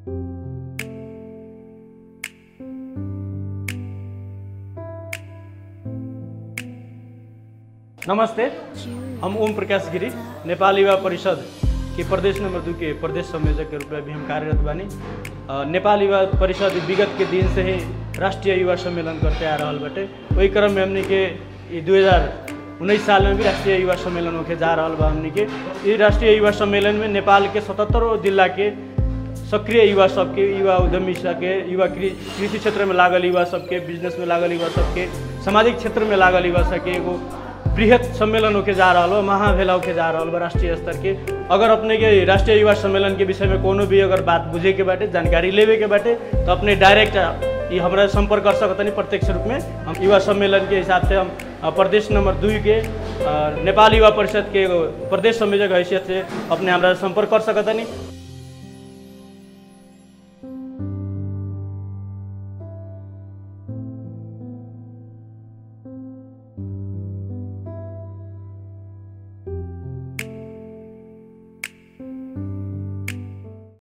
नमस्ते हम ओम प्रकाश गिरी नेपाल युवा परिषद के प्रदेश नंबर दू के प्रदेश संयोजक के रूप में भी हम कार्यरत बानी अ, नेपाल युवा परिषद विगत के दिन से ही राष्ट्रीय युवा सम्मेलन करते आ रहल बाटे वही क्रम में हमने के ये दू उन्नीस साल में भी राष्ट्रीय युवा सम्मेलन होके जा रहल बा हमने के ये राष्ट्रीय युवा सम्मेलन में नेपाल के सतहत्तरों जिला के सक्रिय युवा सबके युवा उद्यमी सबके युवा कृ- कृषि क्षेत्र में लागल युवा सबके बिजनेस में लागल युवा सबके सामाजिक क्षेत्र में लागल युवा सबके एगो बृहत सम्मेलन होके जा रहल बा महाभेला होके जा रहल बा राष्ट्रीय स्तर के अगर अपने के राष्ट्रीय युवा सम्मेलन के विषय में कोनो भी अगर बात बुझे के बाटे जानकारी लेवे के बाटे तो अपने डायरेक्ट ये हमरा संपर्क कर सकतनी प्रत्यक्ष रूप में हम युवा सम्मेलन के हिसाब से हम अ, प्रदेश नंबर दुई के अ, नेपाल युवा परिषद के एगो प्रदेश संयोजक हैसियत से अपने हमरा से संपर्क कर सकतनी